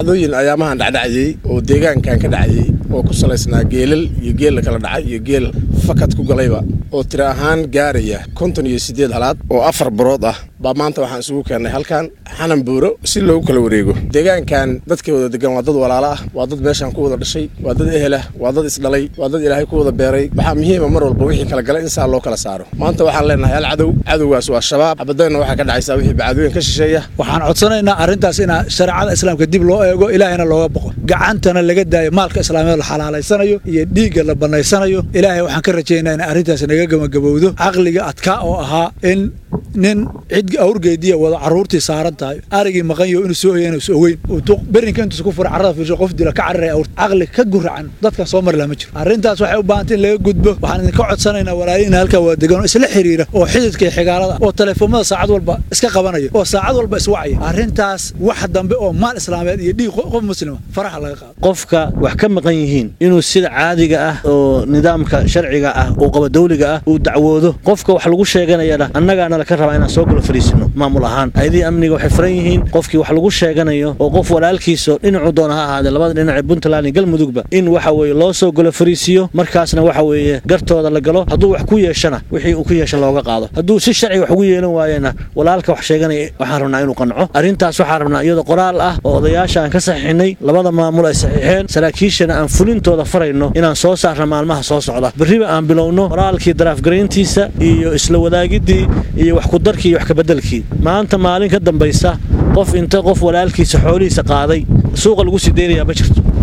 dhacdooyin ayaamahan dhacdhacayey oo deegaankan ka dhacayey oo ku salaysnaa geelal iyo geel la kala dhacay iyo geel fakad ku galayba oo tiri ahaan gaaraya konton iyo siddeed halaad oo afar barood ah baa maanta waxaan isugu keennay halkan xanan buuro si loogu kala wareego deegaankan dadkii wada degan waa dad walaalo ah waa dad meeshaan ku wada dhashay waa dad ehelah waa dad isdhalay waa dad ilaahay ku wada beeray waxaa muhiima mar walba wixii kala gala in saa loo kala saaro maanta waxaan leenahay hal cadow cadowgaas waa shabaab xabadayna waxaa ka dhacaysaa wixii bacadooyin ka shisheeya waxaan codsanaynaa arrintaas in shareecada islaamka dib loo eego ilaahayna looga boqo gacantana laga daayo maalka islaamiyeed la xalaalaysanayo iyo dhiigga la bannaysanayo ilaahay waxaan ka rajaynaa in arrintaas naga gabagabowdo caqliga adkaa oo ahaa in nin cid awrgeediya wada carruurtii saaran tahay arigii maqanyo inuu soo hoyana is ogeyn berinka intuus ku fura carrada fiirsho qof dila ka cararaya awrta caqli ka guracan dadkan soo mari laha ma jiro arrintaas waxay u baahantay in laga gudbo waxaan idinka codsanaynaa walaalihiina halkaa waa degan oo isla xiriira oo xididka iyo xigaalada oo teleefoomada saacad walba iska qabanaya oo saacad walba iswacaya arrintaas wax dambe oo maal islaameed iyo dhiig qof muslima faraxa laga qaado qofka wax ka maqan yihiin inuu sida caadiga ah oo nidaamka sharciga ah oo qaba dawliga ah uu dacwoodo qofka wax lagu sheeganayana annagaana laka rabaa inaan soo galo fariisino maamul ahaan hay-adihii amniga waxay furan yihiin qofkii wax lagu sheeganayo oo qof walaalkiisa dhinacu doona ha ahaadee labada dhinac ee puntland iyo galmudugba in waxa weeye loo soo galo fariisiyo markaasna waxa weeye gartooda la galo hadduu wax ku yeeshana wixii uu ku yeesha looga qaado hadduu si sharci wax ugu yeelan waayena walaalka wax sheeganaya waxaan rabnaa inuu qanco arrintaas waxaan rabnaa iyadoo qoraal ah oo odayaasha aan ka saxiixinay labada maamul ay saxiixeen saraakiishana aan fulintooda farayno inaan soo saarna maalmaha soo socda berriba aan bilowno qoraalkii daraafgarayntiisa iyo isla wadaagiddii iyo wax kudarkii iyo wax kabeddelkii maanta maalin ka dambaysa qof inta qof walaalkiisa xoolihiisa qaaday suuqa lagu sii deynayaa ma jirto